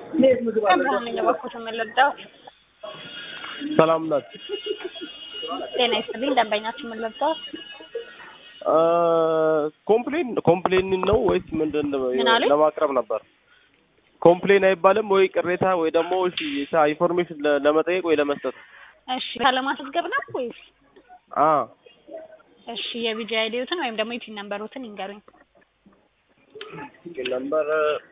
አብርሃም ነኝ እባክዎት የምንረዳዎት? ሰላም ናት። ጤና ይስጥልኝ ደንበኛችን ምን ልርዳዎት? ኮምፕሌን ኮምፕሌን ነው ወይስ ምንድን ነው? ምን አሉኝ? ለማቅረብ ነበር። ኮምፕሌን አይባልም ወይ ቅሬታ ወይ ደግሞ እሺ ታ- ኢንፎርሜሽን ለ- ለመጠየቅ ወይ ለመስጠት። እሺ ለማስመዝገብ ነው ወይስ? አ እሺ የቢጂ አይዲዎትን ወይም ደግሞ የፒን ነምበሮትን ይንገሩኝ። ነምበር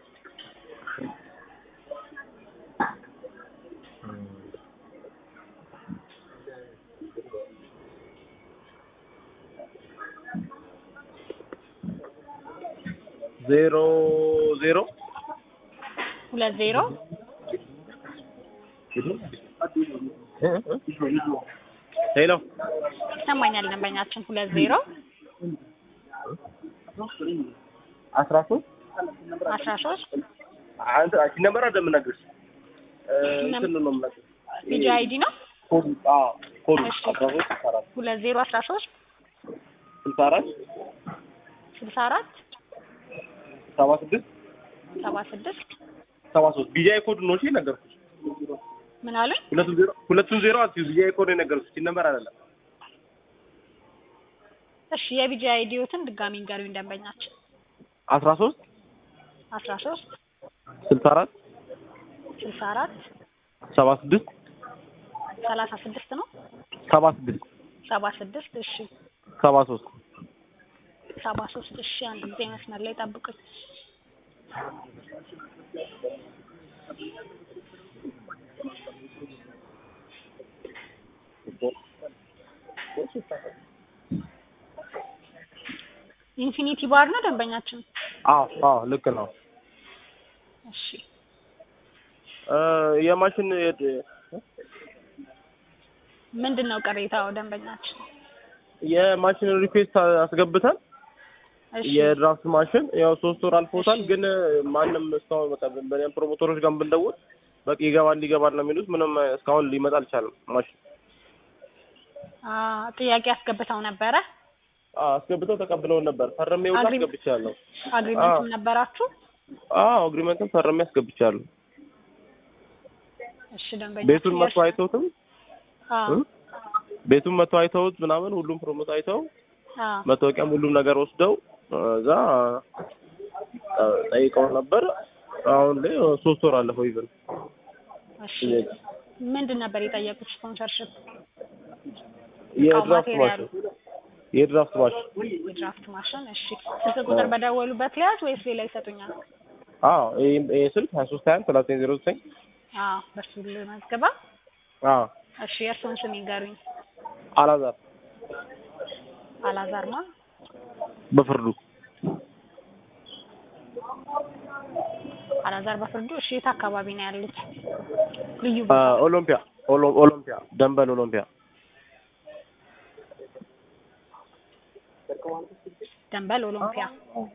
ዜሮ ዜሮ ሁለት ዜሮ ሄሎ ይሰማኛል ደንበኛችን ሁለት ዜሮ አስራ ሶስት አስራ ሶስት አንተ አንቺ ነበር አይደል የምነግርሽ? እ እንትን ነው የምነግርሽ። ቢጂ አይዲ ነው ኮድ አዎ ኮድ እሺ። አስራ ሶስት ስልሳ አራት ሁለት ዜሮ አስራ ሶስት ስልሳ አራት ስልሳ አራት ሰባ ስድስት ሰባ ስድስት ሰባ ሶስት ቢጃይ ኮድ ነው እሺ ነገርኩሽ። ምን አሉኝ? ሁለቱን ዜሮ ሁለቱን ዜሮ አትይው ቢጃይ ኮድ ነው የነገርኩሽ። ይህን ነበር አይደለም እሺ የቢጂ አይዲዎትን ድጋሚ ይንገሩኝ ደንበኛችን አስራ ሶስት አስራ ሶስት ስልሳ አራት ስልሳ አራት ሰባ ስድስት ሰላሳ ስድስት ነው ሰባ ስድስት ሰባ ስድስት እሺ ሰባ ሶስት ሰባ ሶስት እሺ አንድ ጊዜ መስመር ላይ ጠብቁኝ ኢንፊኒቲ ባር ነው ደንበኛችን አዎ አዎ ልክ ነው። እሺ እ የማሽን የድ- ምንድን ነው ቅሬታው ደንበኛችን የማሽን ሪኩዌስት አስገብተን እሺ የድራፍት ማሽን ያው ሶስት ወር አልፎታል፣ ግን ማንም እስካሁን በቃ በእኔም ፕሮሞተሮች ጋር ብንደውል በቃ ይገባል ይገባል ነው የሚሉት። ምንም እስካሁን ሊመጣ አልቻለም ማሽን። አ ጥያቄ አስገብተው ነበረ አዎ አስገብተው ተቀብለውን ነበር። ፈርሜ ሁላ አግሪ- አስገብቻለሁ። አግሪመንትም ነበራችሁ አዎ አግሪመንትም ፈርሜ አስገብቻለሁ። እሺ ደንበኛ ቤቱን መጥቶ አይተውትም አ እ? ቤቱን መጥቶ አይተውት ምናምን ሁሉም ፕሮሞት አይተው አ መታወቂያም ሁሉም ነገር ወስደው እዛ እ ጠይቀው ነበር። አሁን ላይ ሶስት ወር አለፈው ይዘን እሺ ምንድን ነበር የጠየቁት ስፖንሰርሽፕ የድራፍት ማቴሪያሉ? ማሽን የድራፍት ማሽን የድራፍት ማሽን እሺ ስልክ ቁጥር በደወሉበት ሊያዝ ወይስ ሌላ ይሰጡኛል አዎ ይሄ ይሄ ስልክ ሀያ ሶስት ሀያ አንድ ሰላሳ ዘጠኝ ዜሮ ዘጠኝ አ በሱ ልመዝግባ አዎ እሺ የእርስዎን ስም ይንገሩኝ አላዛር አላዛርማ በፍርዱ አላዛር በፍርዱ እሺ የት አካባቢ ነው ያሉት ልዩ አ፣ ቦታ ኦሎምፒያ ኦሎ- ኦሎምፒያ ደንበል ኦሎምፒያ ደንበል ኦሎምፒያ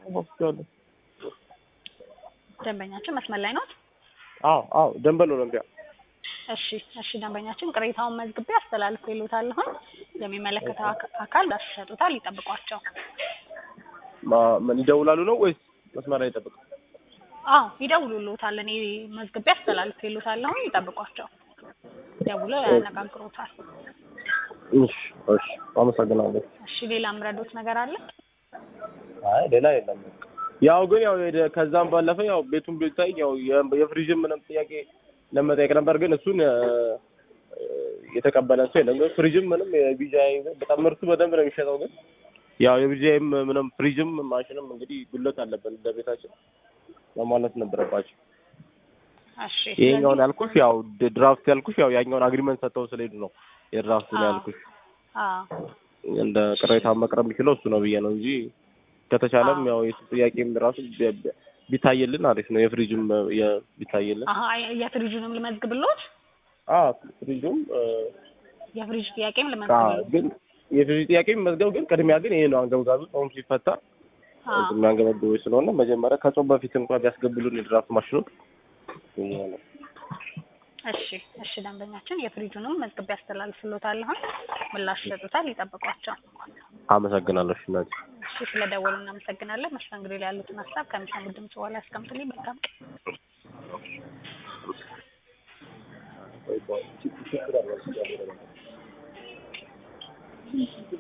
ደንበኛችን መስመር ላይ ናት አዎ አዎ ደንበል ኦሎምፒያ እሺ እሺ ደንበኛችን ቅሬታውን መዝግቤ አስተላልፎ ይሉታልሁን የሚመለከተው አካ- አካል ያሰጡታል ይጠብቋቸው ማ- ምን ይደውላሉ ነው ወይስ መስመር ላይ ይጠብቅ? አዎ ይደውሉልዎታል እኔ መዝግቤ አስተላልፎ ይሉታልሁን ይጠብቋቸው ደውለው ያነጋግሮታል እሺ እሺ አመሰግናለሁ። እሺ ሌላ ምረዶት ነገር አለ አይ ሌላ የለም። ያው ግን ያው ሄደ- ከዛም ባለፈ ያው ቤቱን ቢታይ ያው የ- የፍሪጅን ምንም ጥያቄ ለመጠየቅ ነበር፣ ግን እሱን እ፣ የተቀበለ ሰው የለም። ግን ፍሪጅም ምንም የቢጃይ በጣም ምርቱ በደንብ ነው የሚሸጠው፣ ግን ያው የቢጃይም ምንም ፍሪጅም ማሽንም እንግዲህ ጉለት አለበት እንደ ቤታችን ለማለት ነበረባቸው። እሺ ይሄኛውን ያልኩሽ ያው ድ- ድራፍት ያልኩሽ ያው ያኛውን አግሪመንት ሰጥተው ስለሄዱ ነው የድራፍቱን አዎ። ያልኩሽ። አዎ እንደ ቅሬታ መቅረብ የሚችለው እሱ ነው ብዬ ነው እንጂ ከተቻለም አዎ። ያው የሱ ጥያቄም ራሱ ቢ- ቢ- ቢታየልን አሪፍ ነው። የፍሪጅም የ- ቢታየልን አሀ የፍሪጁንም ልመዝግብሎት አዎ ፍሪጁም እ፣ የፍሪጅ ጥያቄም አዎ፣ ልመዝግብሎት ግን የፍሪጅ ጥያቄ መዝገብ ግን ቅድሚያ ግን ይሄ ነው አንገብጋቢ ጾም ሲፈታ አዎ የሚያንገበግበው ስለሆነ መጀመሪያ ከጾም በፊት እንኳን ቢያስገቡልን የድራፍት ማሽኑ ይሄ ነው። እሺ እሺ ደንበኛችን የፍሪጁንም መዝግቤ አስተላልፍሎታለሁኝ ምላሽ ይሰጡታል ይጠብቋቸው አመሰግናለሁ። እሺ እናቴ። እሺ ስለደወሉ እናመሰግናለን መስተንግዶ ላይ ያሉትን ሀሳብ ከሚሰሙ ድምጽ በኋላ ያስቀምጡልኝ መልካም ቀን ችግር አለ